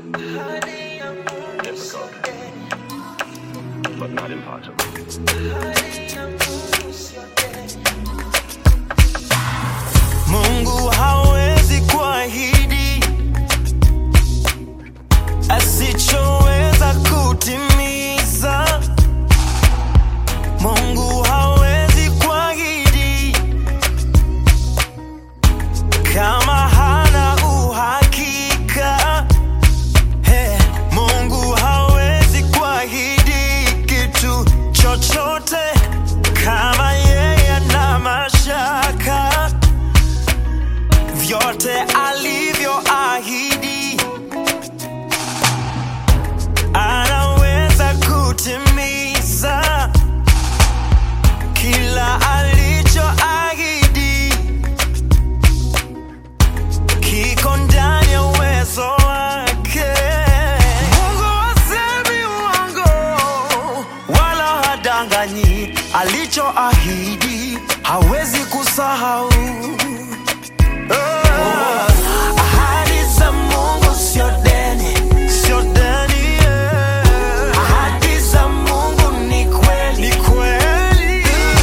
Difficult, but not impossible. Mungu hawezi kuahidi asichoweza kutimiza. Mungu hawezi kuahidi kama hana uhakika. Hey, Mungu hawezi kuahidi kitu chochote kama yeye ana mashaka vyote alivyoahidi anaweza kutimiza kila alichoahidi kiko ndani ya uwezo wake. Mungu hasemi uongo wala hadanganyi, alichoahidi hawezi kusahau. Ahadi za Mungu sio deni, sio deni, yeah. Ahadi za Mungu ni kweli, ni kweli.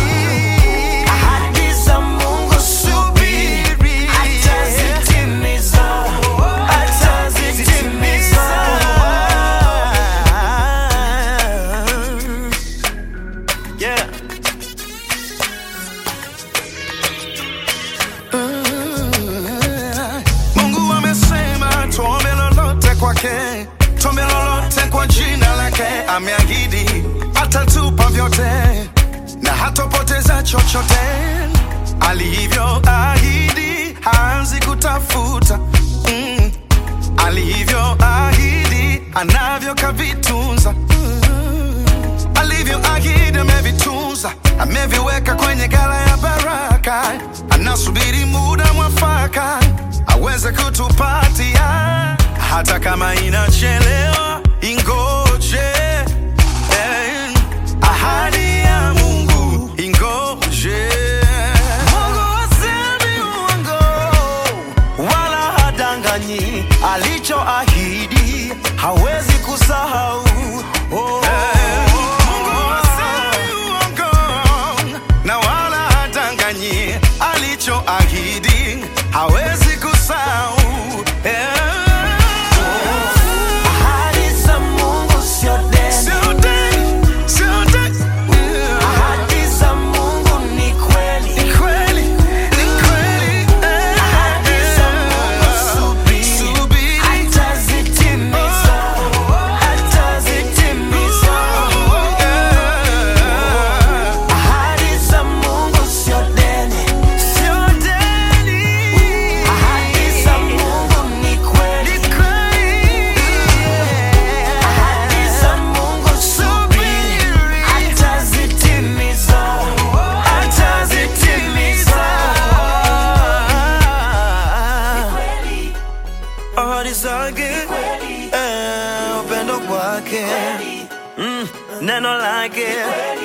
Ahadi za Mungu subiri, atazitimiza, atazitimiza. Yeah. Mungu amesema tuombe lolote kwake, tuombe lolote kwa jina lake. Ameahidi atatupa vyote na hatopoteza chochote. Alivyoahidi haanzi kutafuta mm. Alivyoahidi anavyo kavitunza mm. Alivyoahidi amevitunza, ameviweka kwenye gala ya baraka. Anasubiri muda mwafaka aweze kutupatia, hata kama inachelewa, ingoje. Eh, ahadi ya Mungu ingoje. Mungu hasemi uongo wala hadanganyi, alichoahidi hawezi kusahau. Oh. Mungu hasemi uongo na wala hadanganyi, alichoahidi hawezi kusahau. Eh. Ahadi za Mungu sio deni, Sio deni, sio deni. ahadi za Mungu ni kweli. Ni kweli, ni kweli. Eh. Ahadi za Mungu subiri, Subiri. atazitimiza, atazitimiza. Ahadi za Mungu sio deni, sio deni. Ahadi za Mungu ni kweli, Ahadi za Mungu subiri, atazitimiza, atazitimiza. Ahadi zake, eh, upendo kwake, mm, neno lake